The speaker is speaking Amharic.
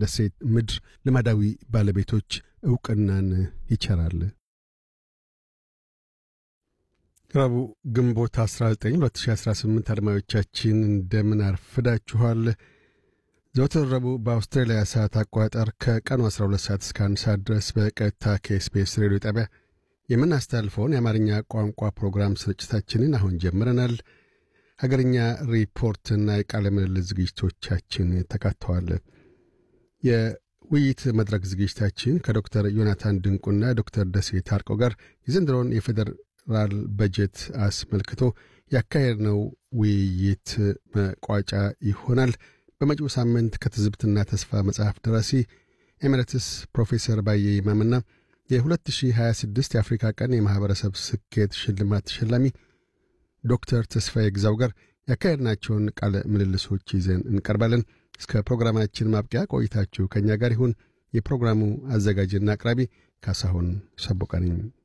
ደሴት ምድር ልማዳዊ ባለቤቶች ዕውቅናን ይቸራል። ረቡዕ ግንቦት 19 2018 አድማጮቻችን እንደምን አርፍዳችኋል። ዘወትር ረቡዕ በአውስትራሊያ ሰዓት አቆጣጠር ከቀኑ 12 ሰዓት እስከ 1 ሰዓት ድረስ በቀጥታ ከኤስቤስ ሬዲዮ ጣቢያ የምናስተላልፈውን የአማርኛ ቋንቋ ፕሮግራም ስርጭታችንን አሁን ጀምረናል። ሀገርኛ ሪፖርትና የቃለ ምልልስ ዝግጅቶቻችን ተካተዋል። የውይይት መድረክ ዝግጅታችን ከዶክተር ዮናታን ድንቁና ዶክተር ደሴ ታርቀው ጋር የዘንድሮውን የፌዴራል በጀት አስመልክቶ ያካሄድነው ውይይት መቋጫ ይሆናል። በመጪው ሳምንት ከትዝብትና ተስፋ መጽሐፍ ደራሲ ኤሜሬትስ ፕሮፌሰር ባየ ይማምና የ2026 የአፍሪካ ቀን የማኅበረሰብ ስኬት ሽልማት ተሸላሚ ዶክተር ተስፋዬ ግዛው ጋር ያካሄድናቸውን ቃለ ምልልሶች ይዘን እንቀርባለን። እስከ ፕሮግራማችን ማብቂያ ቆይታችሁ ከእኛ ጋር ይሁን። የፕሮግራሙ አዘጋጅና አቅራቢ ካሳሁን ሰቦቃ ነኝ።